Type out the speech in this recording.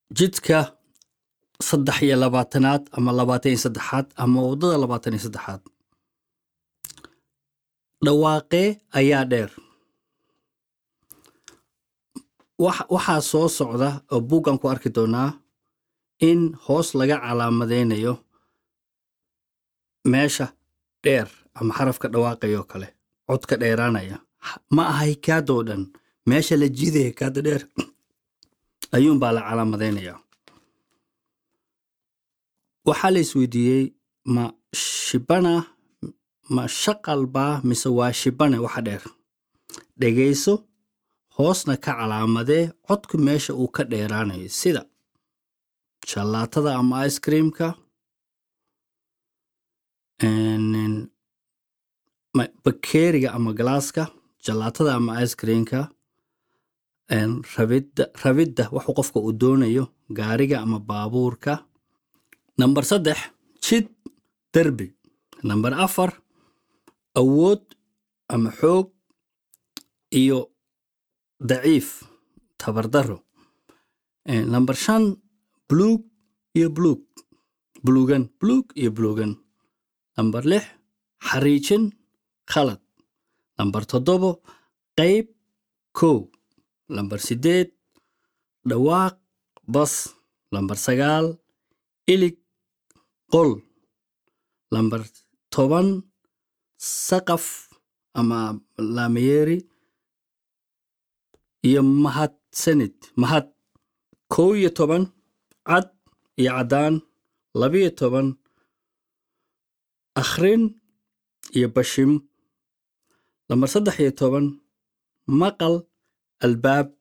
jidka saddex iyo labaatanaad ama labaatan iyo saddexaad ama waddada labaatan iyo saddexaad dhawaaqee ayaa dheer wax- waxaa soo socda oo buuggan ku arki doonaa in hoos laga calaamadaynayo meesha dheer ama xarafka dhawaaqayoo kale codka dheeraanaya ma aha hikaadoo dhan meesha la jiidaya hikaada dheer ayuunbaa la calaamadaynayaa waxaa la isweydiiyey ma shibana ma shaqal baa mise waa shibane waxa dheer dhegayso hoosna ka calaamadee codku meesha uu ka dheeraanayo sida shalaatada ama ice creamka een, ma- bakeeriga ama galaaska jalaatada ama ice creamka een, rabidda rabidda waxu qofka uu doonayo gaariga ama baabuurka namber saddex jid derbi namber afar awood ama xoog iyo daciif tabardaro Eh, namber shan buluug iyo buluug buluugan buluug iyo buluugan namber lix xariijin khalad namber toddobo qayb kow namber sideed dhawaaq bas namber sagaal ilig qol namber toban saqaf ama laamiyeri iyo mahadsanid mahad kow iyo toban cad iyo caddaan labiyo toban akhrin iyo bashim lambar saddex iyo toban maqal albaab